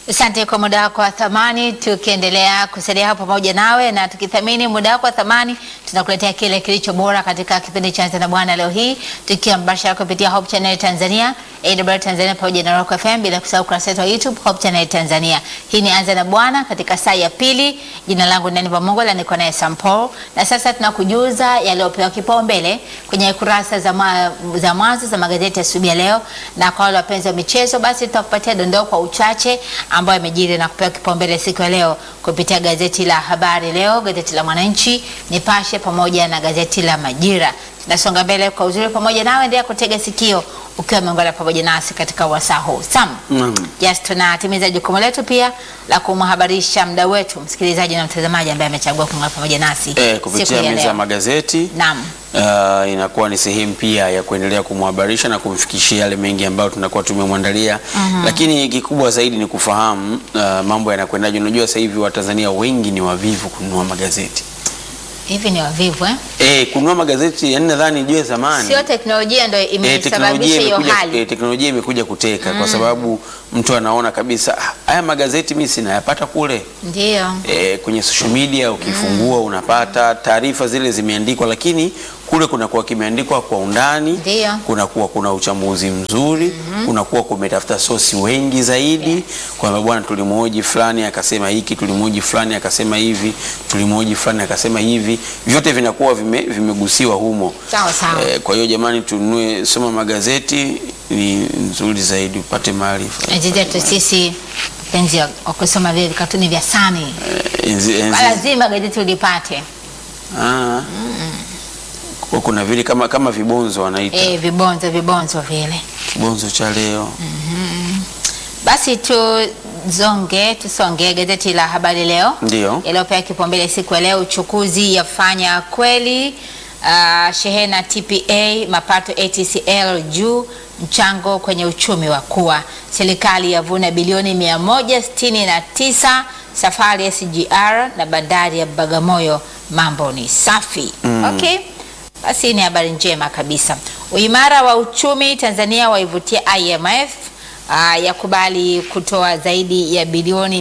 Asante kwa muda wako wa thamani, tukiendelea kusalia hapo pamoja nawe na tukithamini muda wako wa thamani, tunakuletea kile kilicho bora katika kipindi cha Anza na Bwana leo hii, tukiwa mbashara kupitia Hope Channel Tanzania, AWR Tanzania pamoja na Rock FM, bila kusahau kurasa yetu ya YouTube Hope Channel Tanzania. Hii ni Anza na Bwana katika saa ya pili. Jina langu Nani Pamongola, niko naye Sampo, na sasa tunakujuza yaliyopewa kipaumbele kwenye kurasa za, ma, za mwanzo za magazeti asubuhi ya leo, na kwa wale wapenzi wa michezo, basi tutakupatia dondoo kwa uchache ambayo imejiri na kupewa kipaumbele siku ya leo kupitia gazeti la Habari Leo, gazeti la Mwananchi, Nipashe pamoja na gazeti la Majira. Tunasonga mbele kwa uzuri pamoja nawe, endelea kutega sikio ukiwa umeungana pamoja nasi katika wasaa huu. Sam, Naam. yes, tunatimiza jukumu letu pia la kumhabarisha mda wetu msikilizaji na mtazamaji ambaye amechagua kuungana pamoja nasi Eh, siku kupitia ya meza ya leo. magazeti Naam. uh, inakuwa ni sehemu pia ya kuendelea kumhabarisha na kumfikishia yale mengi ambayo tunakuwa tumemwandalia. Lakini kikubwa zaidi ni kufahamu uh, mambo yanakwendaje. Unajua sasa hivi Watanzania wengi ni wavivu kununua magazeti. Hivi ni wavivu eh? Eh, kununua magazeti yani nadhani jue zamani Sio teknolojia ndio Eh, imesababisha hiyo imekuja, hali. eh, teknolojia imekuja kuteka kwa sababu mtu anaona kabisa "Ah, haya magazeti mimi sinayapata kule Ndio. e, kwenye social media ukifungua unapata taarifa zile zimeandikwa, lakini kule kunakuwa kimeandikwa kwa undani, Ndio. kunakuwa kuna uchambuzi mzuri, kunakuwa kumetafuta sosi wengi zaidi, kwamba bwana, tulimhoji fulani akasema hiki, tulimhoji fulani akasema hivi, tulimhoji fulani akasema hivi, vyote vinakuwa vime, vimegusiwa humo. Sawa sawa. Eh, kwa hiyo jamani, tununue, soma magazeti ni nzuri zaidi upate maarifa. Enzi zetu sisi penzi wa kusoma vile vikatuni vya Sani, Eh, enzi- enzi- lazima gazeti ulipate. Ah. Kwa kuna vile kama kama vibonzo wanaita Eh, vibonzo vibonzo vile. kibonzo cha leo. Basi tuzonge tusonge gazeti la Habari Leo Ndio. yaliyopewa kipaumbele siku ya leo, uchukuzi yafanya kweli. Uh, shehena TPA mapato ATCL juu, mchango kwenye uchumi wa kuwa, serikali yavuna bilioni 169, safari ya SGR na bandari ya Bagamoyo, mambo ni safi. Okay, basi ni habari njema kabisa. Uimara wa uchumi Tanzania waivutia IMF uh, yakubali kutoa zaidi ya bilioni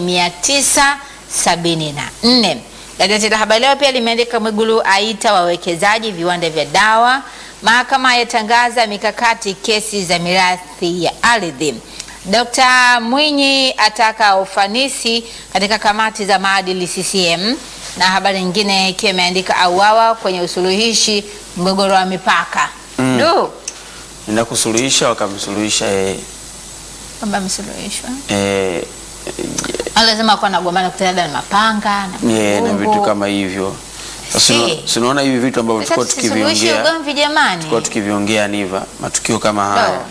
974. Gazeti la Habari Leo pia limeandika Mwigulu aita wawekezaji viwanda vya dawa, mahakama yatangaza mikakati kesi za mirathi ya ardhi. Dkt. Mwinyi ataka ufanisi katika kamati za maadili CCM, na habari nyingine ikiwa imeandika auawa kwenye usuluhishi mgogoro wa mipaka Mm. Du, Nenda kusuluhisha wakamsuluhisha eh, kwamba amesuluhishwa eh, Au lazima kuwa nagombana kutana na mapanga na yeah, na mkungu. vitu kama hivyo. Sasa Si. una- si unaona hivi vitu ambavyo Sasa tulikuwa tusisuluhishe tukiviongea ugomvi jamani. tulikuwa tukiviongea niva matukio kama haya No.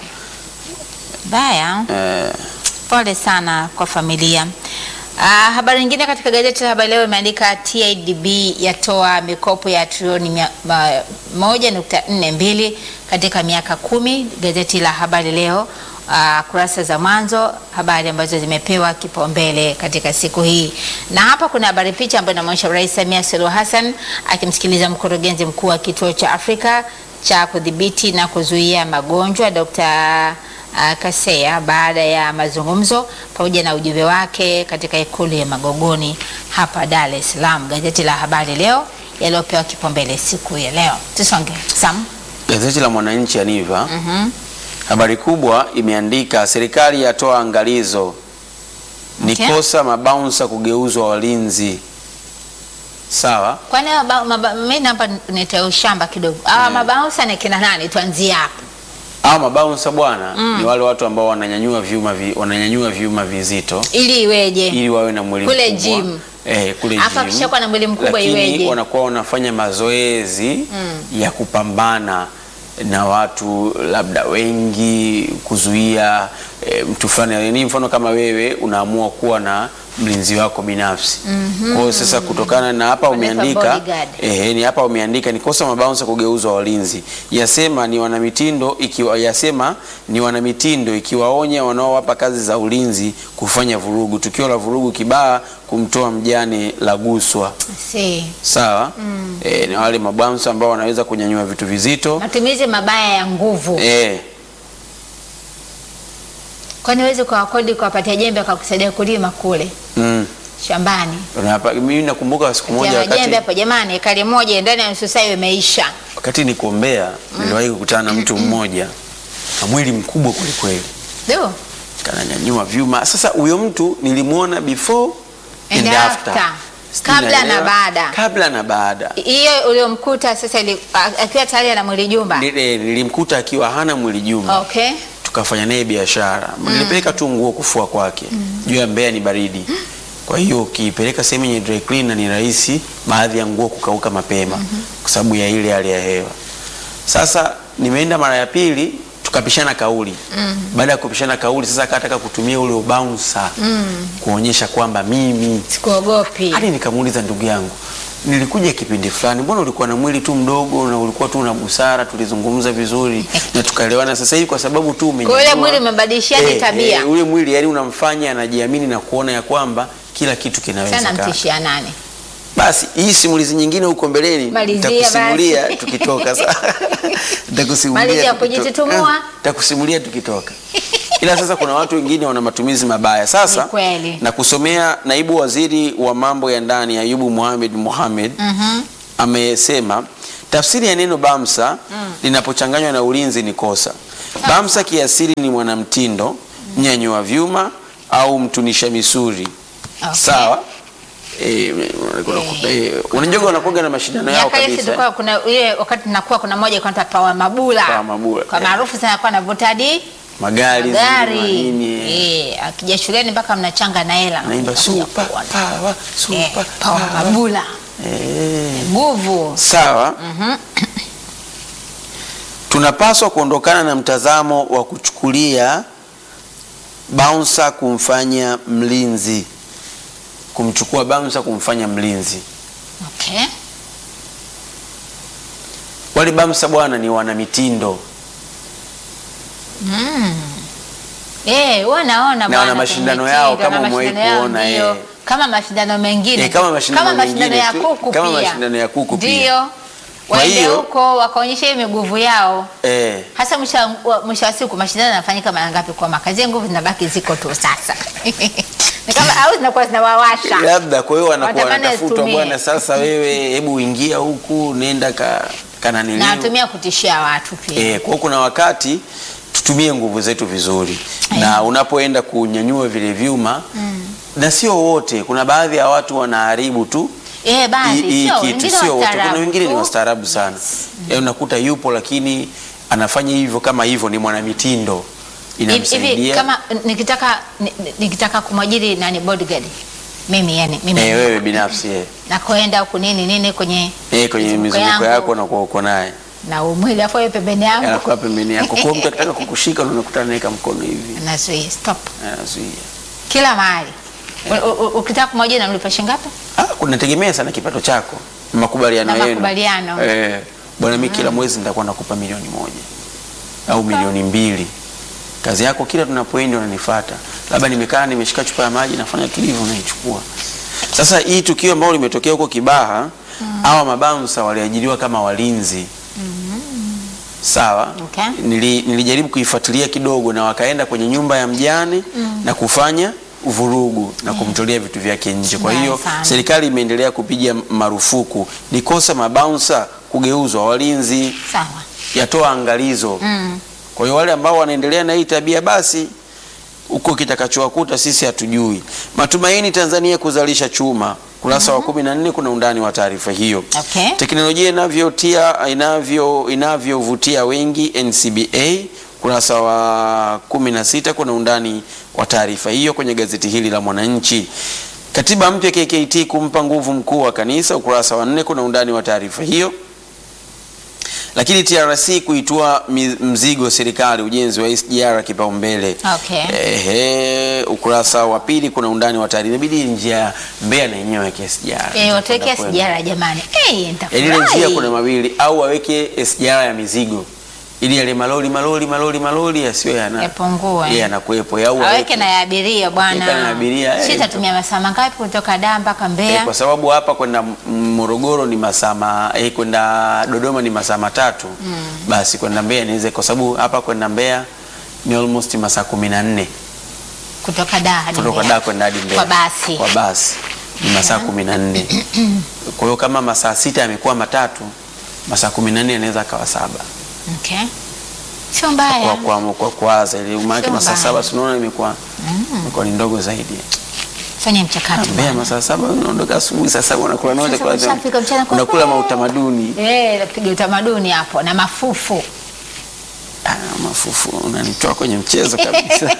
Baya. eh, Pole sana kwa familia. Ah, habari nyingine katika gazeti la Habari Leo imeandika TADB yatoa mikopo ya trilioni mia- ma- moja nukta nne mbili katika miaka kumi. Gazeti la Habari Leo ah, kurasa za mwanzo, habari ambazo zimepewa kipaumbele katika siku hii, na hapa kuna habari picha ambayo inaonyesha Rais Samia Suluhu Hassan akimsikiliza mkurugenzi mkuu wa kituo cha Afrika cha kudhibiti na kuzuia magonjwa Dr. Uh, Kaseya baada ya mazungumzo pamoja na ujumbe wake katika ikulu ya Magogoni hapa Dar es Salaam. Gazeti la Habari Leo yaliyopewa kipaumbele siku ya leo. Tusonge Sam. gazeti la Mwananchi Aniva habari kubwa imeandika serikali yatoa angalizo ni Okay. kosa mabaunsa kugeuzwa walinzi. Sawa. Kwani maba- maba- mimi hapa nitoa ushamba kidogo. Hawa mabausa ni kina nani? Tuanzie hapo. Hao mabaunsa bwana ni wale watu ambao wananyanyua vyuma vi, wananyanyua vyuma vizito Ili iweje? ili wawe na mwili Kule mkubwa. gym. Eh, kule Hapa gym. akishakuwa na mwili mkubwa Lakini iweje? wanakuwa wanafanya mazoezi ya kupambana na watu labda wengi kuzuia eh, mtu fulani ni mfano kama wewe unaamua kuwa na mlinzi wako binafsi. Kwa hiyo sasa kutokana na hapa Wanaitwa umeandika bodyguard. eh, ni hapa umeandika ni kosa mabaunsa kugeuzwa walinzi. Yasema ni wanamitindo ikiwa yasema ni wanamitindo ikiwaonya wanaowapa kazi za ulinzi kufanya vurugu. Tukio la vurugu Kibaha kumtoa mjane la guswa. Si. Sawa? Eh, ni wale mabaunsa ambao wanaweza kunyanyua vitu vizito. Matumizi mabaya ya nguvu. Eh, Kwani huwezi kuwakodi kuwapatia jembe akakusaidia kulima kule mm. shambani? Unapa- mimi nakumbuka siku moja Tia wakati, jembe hapo jamani, ekari moja ndani ya nusu saa hiyo imeisha. wakati niko Mbeya niliwahi kukutana na mtu mmoja na mwili mkubwa kwelikweli Du. kananyanyua vyuma. Sasa huyo mtu nilimwona before And and after. after, Sijui Kabla na naelewa. baada. kabla na baada. Hiyo uliomkuta sasa ili- a- akiwa tayari ana mwili jumba. Nile- Nilimkuta akiwa hana mwili jumba Okay. tukafanya naye biashara. Nilipeleka tu nguo kufua kwake. Juu ya Mbeya ni baridi. Kwa hiyo ukipeleka sehemu yenye dry cleaner ni rahisi baadhi ya nguo kukauka mapema kwa sababu ya ile hali ya hewa. Sasa nimeenda mara ya pili tukapishana kauli. Baada ya kupishana kauli sasa akataka kutumia ule ubouncer kuonyesha kwamba mimi Sikuogopi. hadi nikamuuliza ndugu yangu, nilikuja kipindi fulani, mbona ulikuwa na mwili tu mdogo na ulikuwa tu na busara, tulizungumza vizuri na tukaelewana. Sasa hivi kwa sababu tu Kwa ule umenyanyua- mwili umebadilisha hadi Eh, tabia. eh, ule mwili yani unamfanya anajiamini na kuona ya kwamba kila kitu Sana kinawezekana. mtishia nani? Basi hii simulizi nyingine huko mbeleni Malizia nitakusimulia basi. tukitoka. Sasa nitakusimulia Malizia tukitoka. kujitutumua. Eh, Nitakusimulia tukitoka. Ila sasa kuna watu wengine wana matumizi mabaya. Sasa Ni kweli. na kusomea naibu waziri wa mambo ya ndani Ayubu Mohamed Mohamed amesema tafsiri ya neno bamsa linapochanganywa na ulinzi ni kosa. Bamsa kiasili ni mwanamtindo, mnyanyua vyuma au mtunisha misuri. Okay. Sawa. Eh, unakuta- eh, unajua wanakuwa na mashindano yao Miaka ile kabisa. tulikuwa kuna ile wakati tunakuwa kuna moja kwa pawa mabula. Pawa Mabula, Kwa eh. maarufu sana kwa anavuta hadi Magari, magari. zingine, nini, eh. Eh, akija shuleni mpaka mnachanga na hela. Naimba Mnakuja super kuona. power, Eh, super pawa power. mabula. Eh. Nguvu. Sawa. Tunapaswa kuondokana na mtazamo wa kuchukulia bouncer kumfanya mlinzi, kumchukua bouncer kumfanya mlinzi. Okay. Wale bouncer bwana ni wana mitindo Eh, wanaona Na wana mashindano yao kama umewahi kuona, eh. Kama mashindano mengine. Eh, kama mashindano mashindano ya mengine tu, kuku kama pia. mashindano ya kuku pia. Ndio. Kwa Waende hiyo- huko wakaonyesha hiyo miguvu yao. eh. Hasa mwisho wa- mwisho wa siku mashindano yanafanyika mara ngapi kwa mwaka? Zile nguvu zinabaki ziko tu sasa. Ni kama au zinakuwa zinawawasha. labda kwa hiyo wanakuwa Wanatamani wanatafutwa zitumie. bwana, sasa wewe hebu ingia huku, nenda ka kananiliu Na watumia kutishia watu pia. Eh, kwa hiyo kuna wakati tutumie nguvu zetu vizuri Eh. na unapoenda kunyanyua vile vyuma na sio wote, kuna baadhi ya watu wanaharibu tu Eh, baadhi hii- hii sio kitu, wengine sio wote. Kuna wastaarabu wengine ni tu. wastaarabu sana Yaani unakuta yupo lakini anafanya hivyo kama hivyo, ni mwanamitindo Hivi- hivi inamsaidia. kama nikitaka ni- ni- nikitaka kumwajiri nani bodyguard mimi yani mimi Eh, wewe binafsi eh. na kuenda huku nini nini kwenye Eh, kwenye mizunguko yako na kwa uko naye na umwili afu yeye pembeni yangu anakuwa pembeni yako, kwa hiyo mtu akitaka kukushika na unakutana naye kama mkono hivi anazuia stop anazuia. kila mahali. U- u- u- Ukitaka kumwajiri namlipa shilingi ngapi? Ah, kunategemea sana kipato chako, makubaliano Na yenu. makubaliano. Eh, bwana, mimi kila mwezi nitakuwa nakupa milioni moja au milioni mbili. Kazi yako kila tunapoenda unanifuata, labda nimekaa nimeshika chupa ya maji nafanya tu hivyo, unaichukua. Sasa hii tukio ambalo limetokea huko Kibaha, hawa mabaunsa waliajiriwa kama walinzi sawa. Okay. Nili, nilijaribu kuifuatilia kidogo, na wakaenda kwenye nyumba ya mjane na kufanya vurugu na kumtolea vitu vyake nje. Kwa Mbaya hiyo sana. serikali imeendelea kupiga marufuku. Ni kosa mabaunsa kugeuzwa walinzi, Sawa. yatoa angalizo. Mm. Kwa hiyo wale ambao wanaendelea na hii tabia basi huko kitakachowakuta sisi hatujui. Matumaini Tanzania kuzalisha chuma, kurasa wa kumi na nne kuna undani wa taarifa hiyo. Okay. Teknolojia inavyotia inavyo inavyovutia wengi NCBA, kurasa wa kumi na sita kuna undani wa taarifa hiyo kwenye gazeti hili la Mwananchi. Katiba mpya KKT kumpa nguvu mkuu wa kanisa, ukurasa wa nne kuna undani wa taarifa hiyo. Lakini TRC kuitua mi- mzigo serikali ujenzi wa SGR kipaumbele. Okay. Ehe, ukurasa wa pili kuna undani wa taarifa. Inabidi njia ya Mbeya na yenyewe yake SGR. Eh, watuwekea Kwenda kwenda. sijara jamani. Eh, Yaani ile nitafurahi. njia kuna mawili au waweke SGR ya mizigo ili yale malori malori malori malori yasiwe yana Yapungue. yeye anakuepo au Aweke na ya abiria Aweke na bwana. abiria, eh, Sitatumia masaa mangapi kutoka Dar mpaka Eh, Mbeya? kwa sababu hapa kwenda M- Morogoro ni masaa ma- eh, kwenda Dodoma ni masaa matatu basi kwenda Mbeya niweze, kwa sababu hapa kwenda Mbeya ni almost masaa kumi na nne kutoka Dar hadi kutoka Mbeya. Dar kwenda hadi Mbeya Kwa basi. kwa basi ni masaa kumi na nne. Kwa hiyo kama masaa sita yamekuwa matatu, masaa kumi na nne yanaweza akawa saba Okay. Sio mbaya. kwa kwa kwa kuanza ile maana Sio masaa mbaya. saba tunaona imekuwa imekuwa ni ndogo zaidi. Fanya mchakato. Mbeya masaa saba unaondoka asubuhi saa saba unakula note Sasa kwa ushafika mchana kwa unakula kweli. mautamaduni. Eh, napiga utamaduni hapo na mafufu. Ah, mafufu unanitoa kwenye mchezo kabisa.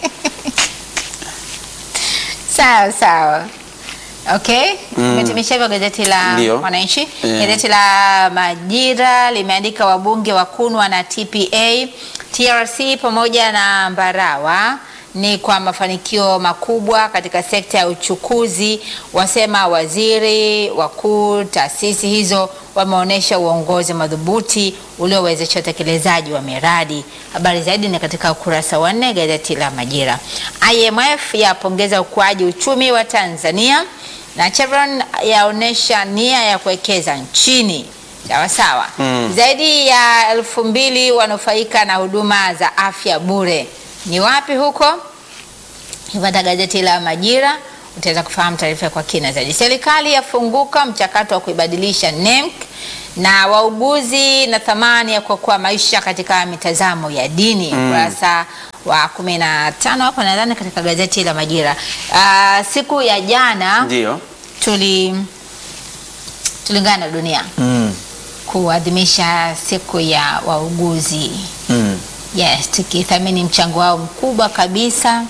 Sawa sawa. Okay, Mm. umetimisha hivyo gazeti la Ndio. Mwananchi. Eh. Gazeti la Majira limeandika wabunge wakunwa na TPA, TRC pamoja na Mbarawa ni kwa mafanikio makubwa katika sekta ya uchukuzi, wasema waziri wakuu. Taasisi hizo wameonyesha uongozi madhubuti uliowezesha utekelezaji wa miradi. Habari zaidi ni katika ukurasa wa nne gazeti la Majira. IMF yapongeza ukuaji uchumi wa Tanzania na Chevron yaonyesha nia ya kuwekeza nchini. Sawa sawa. Mm. Zaidi ya elfu mbili wanufaika na huduma za afya bure. Ni wapi huko? Ipata gazeti la Majira utaweza kufahamu taarifa kwa kina zaidi. Serikali yafunguka mchakato wa kuibadilisha NEMC na wauguzi na thamani ya kuokoa maisha katika mitazamo ya dini ukurasa wa kumi na tano hapo nadhani katika gazeti la Majira. Ah, siku ya jana Ndio. tuli tulingana na dunia Mm. kuadhimisha siku ya wauguzi. Mm. Yes, tukithamini mchango wao mkubwa kabisa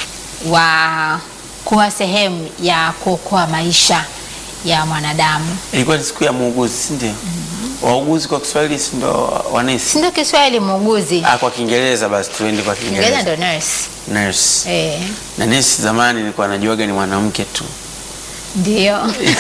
wa kuwa sehemu ya kuokoa maisha ya mwanadamu. Ilikuwa ni siku ya muuguzi, si ndio? Wauguzi kwa Kiswahili si ndio wanesi? Si ndio Kiswahili muuguzi? Ah, kwa Kiingereza basi tuende kwa Kiingereza Kiingereza. ndio nurse. Nurse. Eh, Na nurse zamani nilikuwa najuaga ni mwanamke tu. ndio.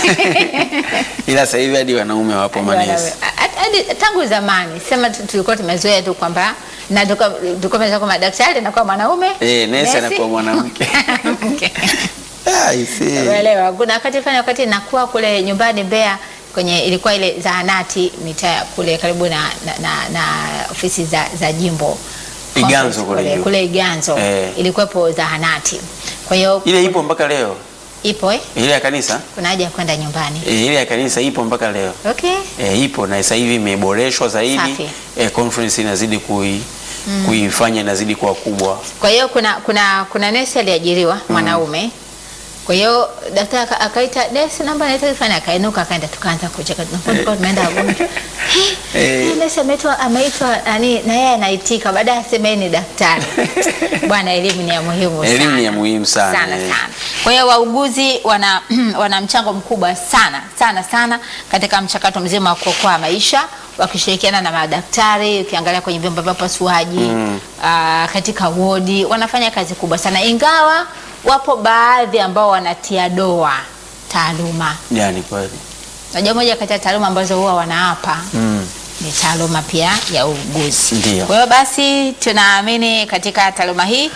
Ila sasa hivi hadi wanaume wapo manesi. Hadi- hadi tangu zamani sema tu- tulikuwa tumezoea tu kwamba na tulikuwa tulikuwa tumezoea kwamba daktari anakuwa mwanaume. Eh, nesi nesi- anakuwa mwanamke. Mwanamke. Ah, I see. Unaelewa, kuna wakati fulani wakati nakuwa kule nyumbani Mbeya kwenye ilikuwa ile zahanati mitaa kule karibu na, na, na, na ofisi za, za jimbo Iganzo kule kule, juu. kule Iganzo Eh. ilikuwepo zahanati. Kwa hiyo Ile ipo mpaka leo. ipo eh? Ile ya kanisa? Kuna haja ya kwenda nyumbani. Eh, ile ya kanisa ipo mpaka leo. Okay. E, ipo na sasa hivi imeboreshwa zaidi. Safi. E, conference inazidi kui, kuifanya inazidi kuwa kubwa. Kwa hiyo kuna kuna kuna nesi aliajiriwa mwanaume. Kwa hiyo daktari aka- akaita nesi namba naita kifanya akainuka akaenda tukaanza kucheka tunapokuwa tumeenda wagonjwa. Eh. Eh, nesi ameitwa ameitwa nani na yeye anaitika baadaye aseme yeye ni daktari. Bwana elimu ni ya muhimu sana. Elimu ni ya muhimu sana, Sana eh. sana. Kwa hiyo wauguzi wana wana mchango mkubwa sana sana sana katika mchakato mzima wa kuokoa maisha wakishirikiana na madaktari, ukiangalia kwenye vyumba vya upasuaji aa, katika wodi wanafanya kazi kubwa sana, ingawa wapo baadhi ambao wanatia doa taaluma. Yani kweli. Najua moja kati ya taaluma ambazo huwa wanaapa Mm. ni taaluma pia ya uuguzi. Ndio. Kwa hiyo basi tunaamini katika taaluma hii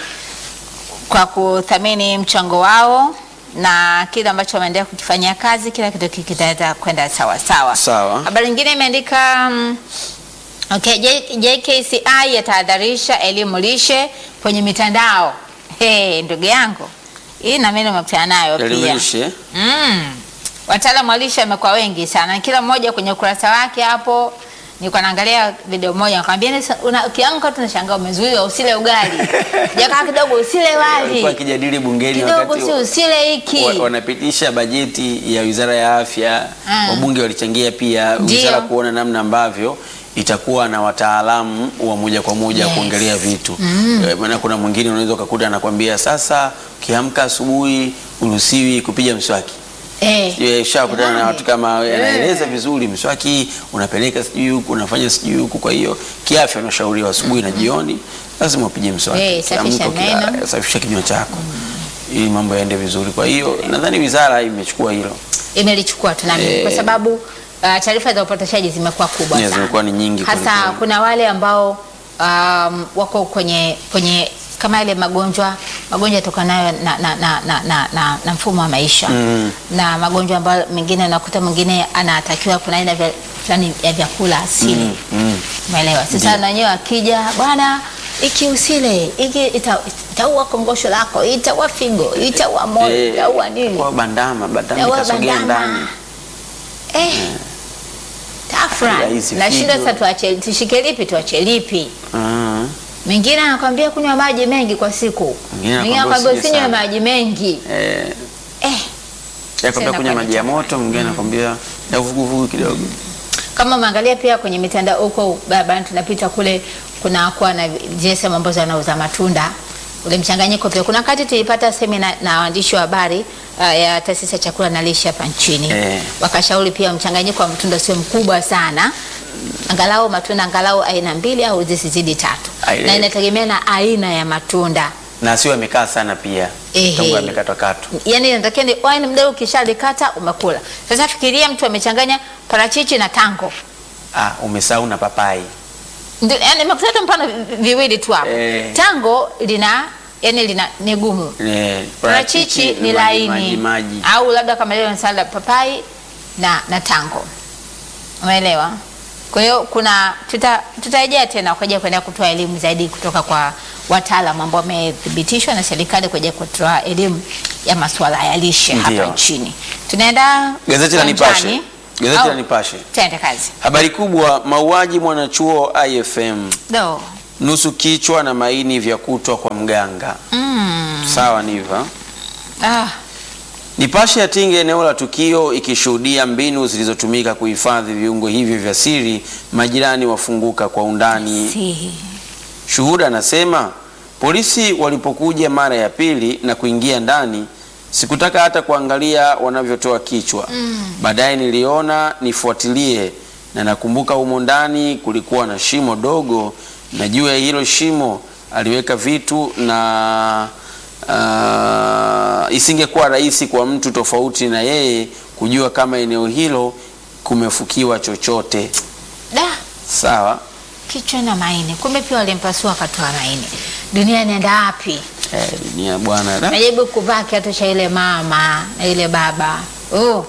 kwa kuthamini mchango wao na kile ambacho wameendelea kukifanyia kazi, kila kitu kitaweza kwenda sawa sawa. Sawa. Habari nyingine imeandika mm, okay, J- JKCI yatahadharisha elimu lishe kwenye mitandao. Hey, ndugu yangu hii na mimi nimekutana nayo pia. Elimishe. Mm. Wataalamu wa lishe wamekuwa wengi sana, kila mmoja kwenye ukurasa wake hapo. Nilikuwa naangalia video moja, nakwambia ni una- ukiamka tu unashangaa umezuiwa usile ugali, jakaa kidogo usile Walikuwa wali wakijadili bungeni kidogo, wakati si usile hiki. wa- wanapitisha bajeti ya Wizara ya Afya. Mm. Wabunge walichangia pia Ndio. wizara kuona namna ambavyo itakuwa na wataalamu wa moja kwa moja Yes. kuongelea vitu Eh, maana kuna mwingine unaweza ukakuta anakwambia sasa, ukiamka asubuhi uruhusiwi kupiga mswaki. Eh, Eh, Shakutana na Jamani. watu kama wewe, Eh. anaeleza vizuri mswaki unapeleka sijui huku unafanya sijui huku. Kwa hiyo kiafya unashauriwa asubuhi na jioni lazima upige mswaki. Eh, safisha Ukiamka ukila- meno. safisha kinywa chako ili mambo yaende vizuri. Kwa hiyo nadhani wizara imechukua hilo, imelichukua tunaamini Eh. kwa sababu uh, taarifa za upotoshaji zimekuwa kubwa Yeah, sana. zimekuwa ni nyingi hasa kwelikweli. kuna wale ambao um, wako kwenye kwenye kama yale magonjwa magonjwa yatokanayo na, na, na, na, na, na, na mfumo wa maisha Mm. na magonjwa ambayo mengine unakuta mwingine anatakiwa kuna aina vya- fulani ya vyakula asili Mm, mm. umeelewa sasa Ndio. na wenyewe akija bwana iki usile iki ita- itaua kongosho lako itaua figo itaua moyo Eh, itaua nini kwa bandama bandama itaua ikasogea ndani bandama eh, tafra Rahisi nashinda figo. sasa tuache tushike lipi tuache lipi Ah, mwingine anakwambia kunywa maji mengi kwa siku Mwingine mwingine anakwambia anakwambia usije usinywe sana. maji mengi eh, eh, yakwambia kunywa kwa maji ya moto mwingine anakwambia ya vuguvugu kidogo kama umeangalia pia kwenye mitandao huko barabarani tunapita kule kuna kuwa na zile sehemu ambazo wanauza matunda ule mchanganyiko pia kuna wakati tulipata semina na waandishi wa habari uh, ya taasisi ya chakula na lishe hapa nchini Eh. wakashauri pia mchanganyiko wa matunda sio mkubwa sana angalau matunda angalau aina mbili au zisizidi tatu Aile. na inategemea na aina ya matunda na sio amekaa sana pia Ehe. tangu amekatwakatwa yani inatakiwa ni wine mdogo ukishalikata umekula sasa fikiria mtu amechanganya parachichi na tango ah, umesahau na papai Ndio, yani nimekuta mfano vi- viwili tu hapo. Eh. Tango lina yani lina ni gumu. Eh, Parachichi ni maji- laini. maji, maji. Au labda kama leo salad papai na na tango. Umeelewa? Kwa hiyo kuna tuta tutarejea tena kwa ajili ya kuendelea kutoa elimu zaidi kutoka kwa wataalamu ambao wamethibitishwa na serikali kwa ajili ya kutoa elimu ya masuala ya lishe hapa Ndio. nchini. Tunaenda Gazeti la Nipashe. uwanjani. Gazeti Au, la Nipashe. Tuende kazi. Habari kubwa, mauaji mwanachuo IFM, Do. nusu kichwa na maini vya kutwa kwa mganga. Mm. Sawa niva. Ah. Nipashe yatinga eneo la tukio ikishuhudia mbinu zilizotumika kuhifadhi viungo hivyo vya siri, majirani wafunguka kwa undani. Si. Shuhuda anasema polisi walipokuja mara ya pili na kuingia ndani, sikutaka hata kuangalia wanavyotoa kichwa. Baadaye niliona nifuatilie, na nakumbuka humo ndani kulikuwa na shimo dogo, na juu ya hilo shimo aliweka vitu na uh, isingekuwa rahisi kwa mtu tofauti na yeye kujua kama eneo hilo kumefukiwa chochote. Da. Sawa. kichwa na maini, kumbe pia walimpasua akatoa maini. Dunia inaenda wapi? Eh, dunia bwana. Da. Najaribu kuvaa kiatu cha ile mama na ile baba, oh,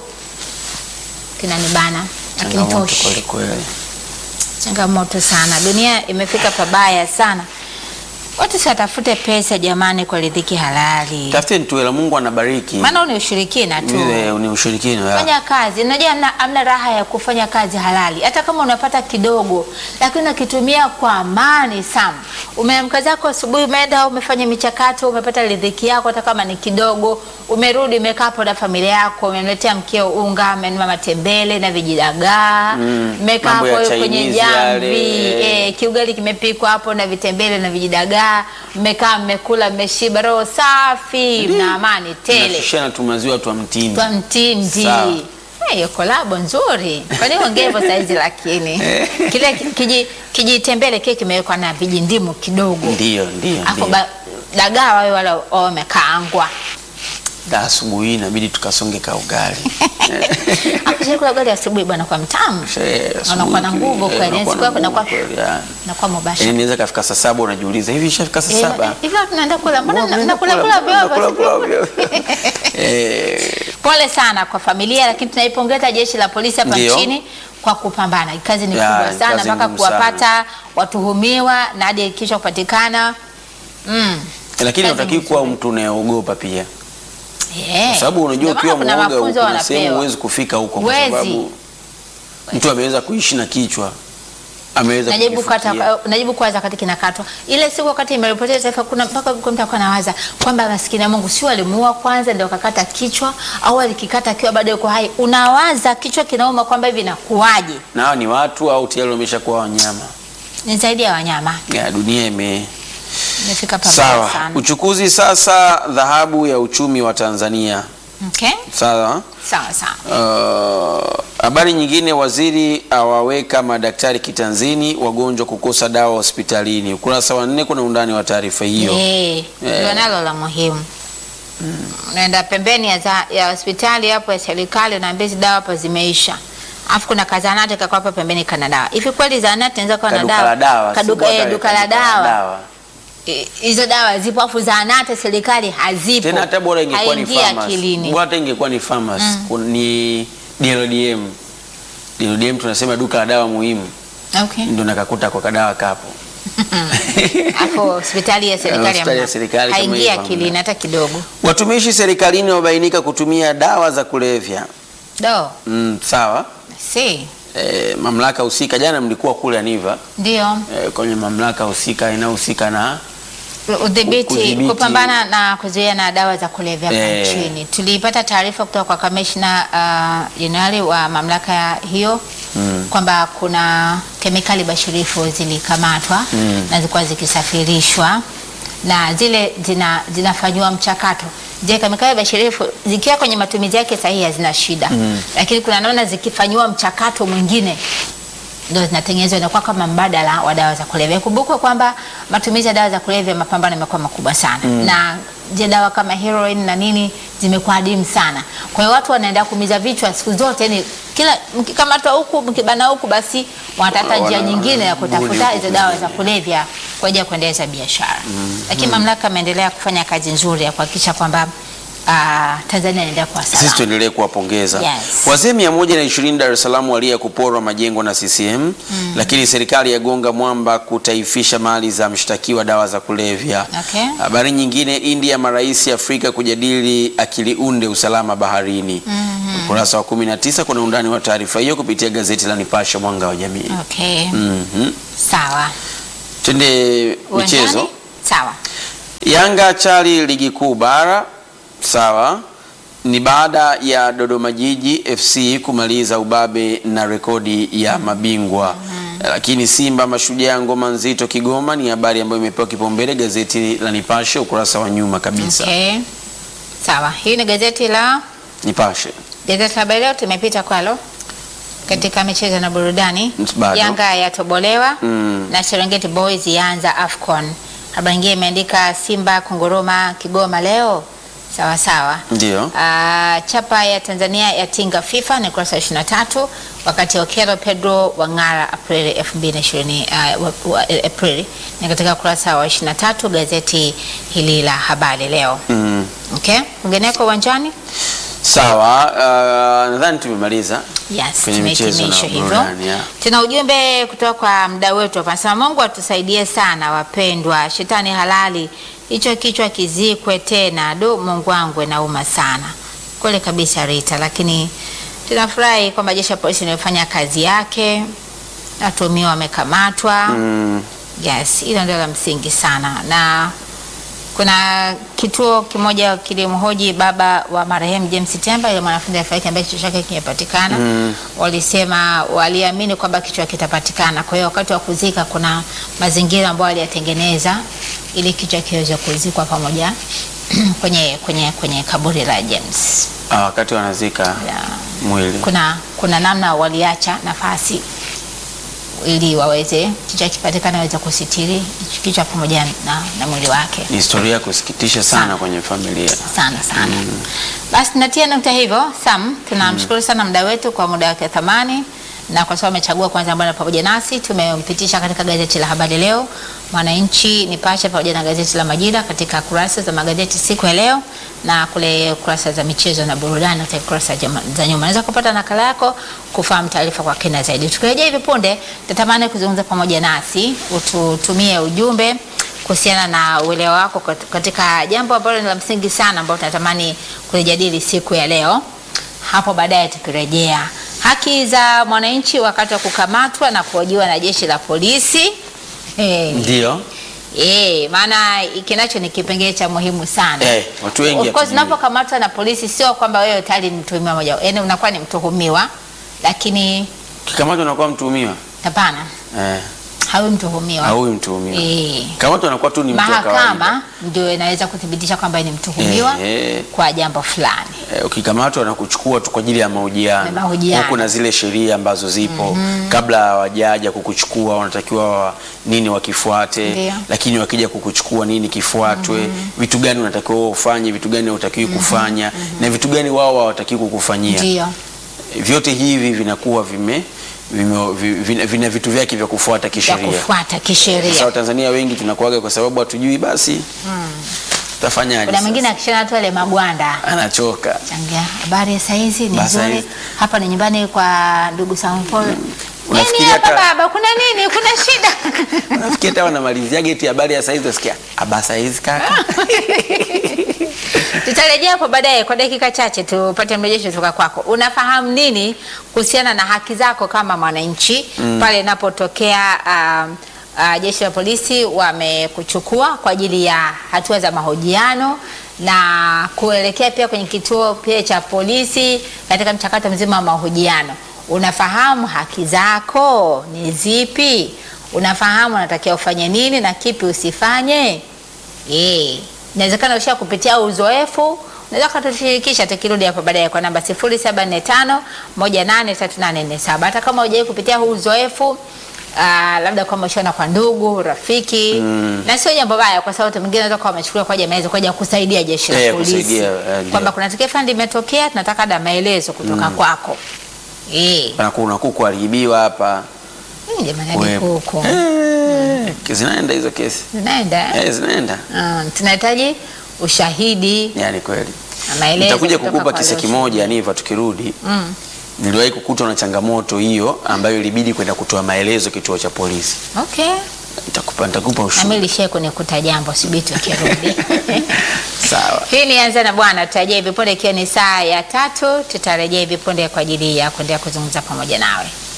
kinanibana Changamoto akinitoshi. kweli kweli. Changamoto sana, dunia imefika pabaya sana. Watu si watafute pesa jamani, kwa riziki halali, Tafuteni tu hela, Mungu anabariki. maana ni ushirikina tu. Ile ni ushirikina. ya. Fanya kazi. Unajua amna, amna raha ya kufanya kazi halali, hata kama unapata kidogo, lakini unakitumia kwa amani sana. Umeamka zako asubuhi, umeenda umefanya michakato, umepata riziki yako, hata kama ni kidogo, umerudi, umekaa hapo na familia yako, umemletea mkeo unga, amenunua matembele na vijidagaa, Mm, mmekaa mambo ya hapo kwenye Chinese jamvi yale. eh, kiugali kimepikwa hapo na vitembele na vijidagaa, mmekaa mmekula, mmeshiba, roho safi na amani tele Tunashushana tu maziwa tu mtindi. kwa mtindi Sawa. hiyo kolabo nzuri kwani ongea hivyo saizi lakini kile ki- kiji kijitembele kile kimewekwa na vijindimu kidogo Ndio, ndio. afu ndio. ba- dagaa wawe wala wawe wamekaangwa Da asubuhi inabidi tukasonge ka ugali. Hapo chakula ugali asubuhi bwana kwa mtamu Eh, asubuhi Unakuwa na kile, nguvu eh, kweli, unakuwa siku na yako inakuwa- nguvu kweli, ya. nakuwa mubashara Yaani inaweza kafika saa saba unajiuliza hivi ishafika saa Eh, saba. hivi tunaenda kula mbona Mbona nakula mnakula- kula mnakula- vyote mnakula vyote? Eh, Pole sana kwa familia, lakini tunaipongeza jeshi la polisi hapa Ndio. nchini kwa kupambana. Kazi ni Ya, kubwa ni sana kazi mpaka ngumu kuwapata watuhumiwa na hadi kisha kupatikana. Mm. Lakini Kazi unatakiwa kuwa nzuri. mtu unayeogopa pia. Yeah. Kwa sababu unajua Ndio maana ukiwa kuna mwoga mafunzo kuna sehemu wanapewa. huwezi kufika huko kwa Huwezi. sababu mtu ameweza kuishi na kichwa ameweza Najibu kata kujifikia. najibu kwanza wakati kinakatwa. Ile siku wakati imeripotia taifa kuna mpaka kuna mtu akawa anawaza kwamba maskini ya Mungu si walimuua kwanza ndio wakakata kichwa au alikikata akiwa bado yuko hai. Unawaza kichwa kinauma kwamba hivi nakuaje? na hawa ni watu au tayari wameshakuwa wanyama. Ni zaidi ya wanyama. Ya, dunia ime Imefika pabaya sawa. sana. Uchukuzi sasa, dhahabu ya uchumi wa Tanzania. Okay? Sawa. Sawa sawa. Uh, habari nyingine, waziri awaweka madaktari kitanzini, wagonjwa kukosa dawa hospitalini. Ukurasa wa nne kuna undani wa taarifa hiyo. Eh, ndio nalo la muhimu. Unaenda pembeni ya, za, ya hospitali hapo ya serikali unaambia hizi dawa hapa zimeisha. Alafu kuna kazanati kako hapa pembeni kana dawa. Hivi kweli zahanati inaweza kuwa na Kaduka dawa? la dawa, si Kaduka, bwana, eh, duka la kaduka la dawa. dawa. Eh, Hizo dawa zipo afu zahanati serikali hazipo. Tena hata bora ingekuwa ni Haingii pharmacy. akilini. Bora hata ingekuwa ni pharmacy. Kun- Ni DLDM. DLDM tunasema duka la dawa muhimu. Okay. Ndio nakakuta kwa kadawa kapo. hapo hospitali ya serikali Hospitali ya hamna. serikali kama haingia hivyo akilini hamna. hata kidogo. Watumishi serikalini wabainika kutumia dawa za kulevya. Do, Mm, sawa. si E, mamlaka husika, jana mlikuwa kule Aniva ndio e, kwenye mamlaka husika inayohusika na udhibiti Kudhibiti. kupambana na kuzuia na dawa za kulevya hapa Eh. nchini. Tulipata taarifa kutoka kwa kamishna uh, jenerali wa mamlaka ya hiyo kwamba kuna kemikali bashirifu zilikamatwa na zilikuwa zikisafirishwa na zile zina, zinafanyiwa mchakato. Je, kemikali bashirifu zikiwa kwenye matumizi yake sahihi hazina shida, lakini kuna namna zikifanyiwa mchakato mwingine ndo zinatengenezwa inakuwa kama mbadala wa dawa za kulevya. Ikumbukwe kwamba matumizi ya dawa za kulevya mapambano yamekuwa makubwa sana na je, dawa kama heroin na nini zimekuwa adimu sana. Kwa hiyo watu wanaenda kuumiza vichwa siku zote, yani kila mkikamatwa huku mkibana huku, basi wanatafuta njia Wana- nyingine ya buni kutafuta huku hizo dawa kwingine. za kulevya kwa ajili ya kuendeleza biashara. Lakini mamlaka ameendelea kufanya kazi nzuri ya kuhakikisha kwamba ah, Tanzania inaendelea kuwa sisi salama. tuendelee kuwapongeza Yes. wazee mia moja na ishirini Dar es Salaam walia kuporwa majengo na CCM lakini serikali yagonga mwamba kutaifisha mali za mshtakiwa dawa za kulevya. Okay. Habari nyingine, India marais Afrika kujadili akili unde usalama baharini. Ukurasa wa 19 kuna undani wa taarifa hiyo kupitia gazeti la Nipashe mwanga wa jamii. Okay. Mhm. Sawa. Twende Uwanjani? michezo. Sawa. Yanga chali ligi kuu bara sawa, ni baada ya Dodoma Jiji FC kumaliza ubabe na rekodi ya mabingwa. Lakini Simba Mashujaa ngoma nzito Kigoma ni habari ambayo imepewa kipaumbele gazeti la Nipashe ukurasa wa nyuma kabisa. Okay. Sawa. Hii ni gazeti la Nipashe gazeti la Habari Leo tumepita kwalo katika michezo na burudani. Bado. Yanga yatobolewa Mm. na Serengeti Boys yaanza AFCON. Habari nyingine imeandika Simba kunguruma Kigoma leo. Sawa sawa. ndio Ah, chapa ya Tanzania yatinga FIFA ni ukurasa wa 23, wakati Okelo Pedro wang'ara Aprili 2020 uh, wa- wa- eh, Aprili ni katika ukurasa wa 23 gazeti hili la Habari Leo. mm. Okay, kwingineko uwanjani Sawa, uh, nadhani tumemaliza Yes, Kwenye michezo tumehitimisha na hivyo. burudani, yeah. Tuna ujumbe kutoka kwa mdau wetu hapa, anasema Mungu atusaidie sana wapendwa, shetani halali, hicho kichwa kizikwe tena. Do, Mungu wangu nauma sana kweli kabisa Rita, lakini tunafurahi kwamba jeshi la polisi limefanya kazi yake, watuhumiwa wamekamatwa. mm. Yes, hilo ndio la msingi sana, na kuna kituo kimoja kilimhoji baba wa marehemu James Temba, ile mwanafunzi alifariki ambaye kichwa chake kimepatikana. Mm. Walisema waliamini kwamba kichwa kitapatikana, kwa hiyo wakati wa kuzika kuna mazingira ambayo waliyatengeneza ili kichwa kiweze kuzikwa pamoja kwenye, kwenye, kwenye kaburi la James. Ah, wakati wanazika Ya, mwili kuna, kuna namna waliacha nafasi ili waweze kichwa kipatikana waweze kusitiri kichwa pamoja na, na mwili wake ni historia ya kusikitisha sana Sana. kwenye familia. sana sana. Basi natia nukta hivyo. Sam, tunamshukuru sana mda wetu kwa muda wake wa thamani na kwa sababu amechagua kwanza ambao pamoja nasi. Tumempitisha katika gazeti la Habari Leo, Mwananchi, Nipashe pamoja na gazeti la Majira katika kurasa za magazeti siku ya leo na kule kurasa za michezo na burudani katika kurasa jama- za nyuma. Unaweza kupata nakala yako kufahamu taarifa kwa kina zaidi. Tukirejea hivi punde, tatamani kuzungumza pamoja nasi, ututumie ujumbe kuhusiana na uelewa wako kat- katika jambo ambalo ni la msingi sana ambalo tunatamani kulijadili siku ya leo. Hapo baadaye tukirejea, haki za mwananchi wakati wa kukamatwa na kuhojiwa na jeshi la polisi. Eh, Ndio. eh, maana kinacho ni kipengele cha muhimu sana. Eh, watu wengi Of course hatujui. unapokamatwa na polisi sio kwamba wewe tayari ni mtuhumiwa moja, yaani unakuwa ni mtuhumiwa, lakini Kikamatwa unakuwa mtuhumiwa. hapana, Eh, hawi mtuhumiwa. haui mtuhumiwa. Eh. Kikamatwa anakuwa tu ni mtu wa kawaida. mahakama ndio inaweza kuthibitisha kwamba ni mtuhumiwa Eh, kwa jambo fulani. eh, ukikamatwa na kuchukua tu kwa ajili ya mahojiano. Na mahojiano. Huku na zile sheria ambazo zipo kabla hawajaja kukuchukua wanatakiwa wa, nini wakifuate, Ndio. lakini wakija kukuchukua nini kifuatwe, vitu gani unatakiwa wewe ufanye, vitu gani hutakiwi kufanya na vitu gani wao hawatakiwi kukufanyia. Ndio, Vyote hivi vinakuwa vime, vime, vi- vina, vina vitu vyake vya kufuata ya kisheria. kufuata Sasa kisheria. Watanzania wengi tunakuaga kwa sababu hatujui, basi tafanyaje? Kuna sasa? mwingine akishana tu ile magwanda anachoka changia habari ya saizi ni Basi nzuri, hizi. hapa ni nyumbani kwa ndugu Samuel Paul. Nini Unafikiria hapa hata baba, kuna nini? Kuna shida? unafikiria hata wanamalizia geti habari ya saizi utasikia aba saizi kaka. Tutarejea hapo baadaye kwa dakika chache tupate mrejesho kutoka kwako. Unafahamu nini kuhusiana na haki zako kama mwananchi pale inapotokea um, uh, jeshi la polisi wamekuchukua kwa ajili ya hatua za mahojiano na kuelekea pia kwenye kituo pia cha polisi katika mchakato mzima wa mahojiano. Unafahamu haki zako ni zipi? Unafahamu unatakiwa ufanye nini na kipi usifanye? Eh, inawezekana usha kupitia uzoefu, unaweza kutushirikisha tukirudi hapo baadaye kwa namba 0745 183847. Hata kama hujawahi kupitia huu uzoefu Uh, labda kwamba ushaona kwa ndugu rafiki na sio jambo baya, kwa sababu watu mwingine wanaweza kuwa wamechukulia kwa jamii kwa ajili ya kusaidia jeshi la Eh, polisi kusaidia, eh, ndio. kwamba kuna tukio fulani limetokea, tunataka da maelezo kutoka kwako. Eh, Pana kuna kuku aliibiwa hapa. hmm, jamani hadi Wepo. huko Eh, zinaenda hizo kesi. zinaenda Eh, zinaenda. Ah, tunahitaji ushahidi Yaani kweli. na maelezo Nitakuja kutoka kukupa kwa kisa wale kimoja Niva tukirudi. Mm. Niliwahi kukutwa na changamoto hiyo ambayo ilibidi kwenda kutoa maelezo kituo cha polisi. Okay. Nitakupa nitakupa Nami ushuhuda. lishie kunikuta jambo subiri tukirudi. Sawa. Hii ni Anza na Bwana, tutarejea hivi punde ikiwa ni saa ya tatu. Tutarejea hivi punde kwa ajili ya kuendelea kuzungumza pamoja nawe.